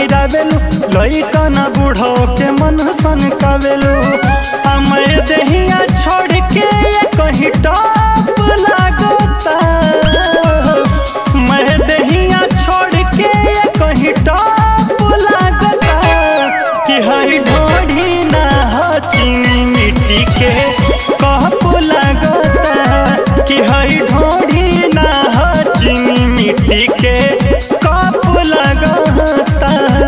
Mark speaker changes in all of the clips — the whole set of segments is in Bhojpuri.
Speaker 1: गिरावेलू लइका ना बूढ़ो के मन सन कावेलू हमें दहिया छोड़ के ये कहीं टॉप लागोता मैं दहिया छोड़ के ये कहीं टॉप लागोता कि हई ढोढ़ी ना हो चीनी मिट्टी के कप लागोता कि हई ढोढ़ी ना हो चीनी मिट्टी के कप लागोता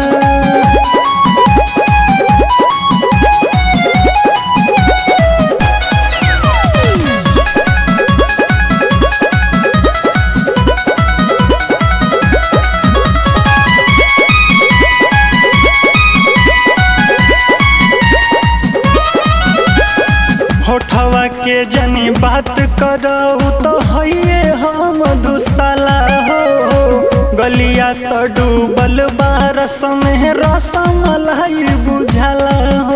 Speaker 1: होठवा के जनी बात करऊ तो हइये हम दुसाला हो गलिया तो डूबल बारस में रसमलाई बुझाला हो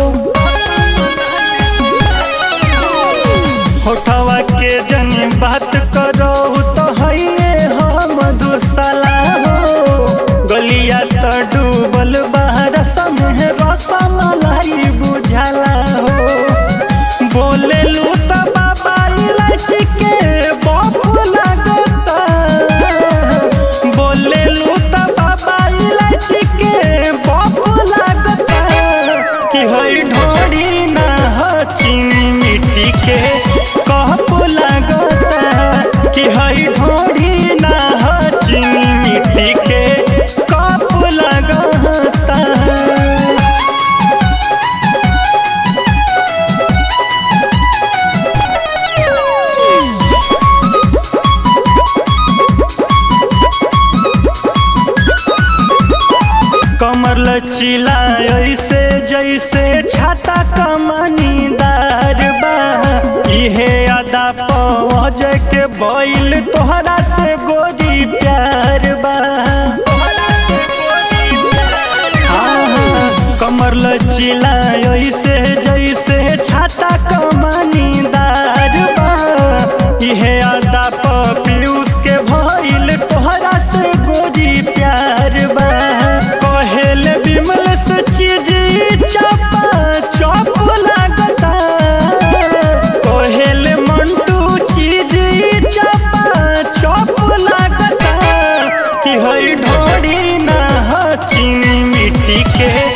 Speaker 1: होठवा के जनी बात करऊ तो हइये हम दुसाला हो गलिया तो डूबल बारस में रसमलाई बुझाला हो बोले लू त बाबा इलायची के बफ लागता बोले लू त बाबा इलायची के बफ लागता कि हई ढोड़ी ना हो चीनी मिट्टी के कहप लागता कि हई ढोड़ी ना हो चीनी मिट्टी के कप लागता कमर लचीला ऐसे जैसे छाता कमनीदार बा इहे अदा पहुँच के बैल तोहरा से गोरी प्यार बा हाँ, कमर लचीला ऐसे जैसे छाता कमनीदार बा इहे अदा पीयूष के भइल तोहरा से गोरी प्यार बा कहेल बिमल से चीज चपा चप लागता कहेल मंटू चीज चपा चप लागता कि हई ढोड़ी ना हो चीनी मिट्टी के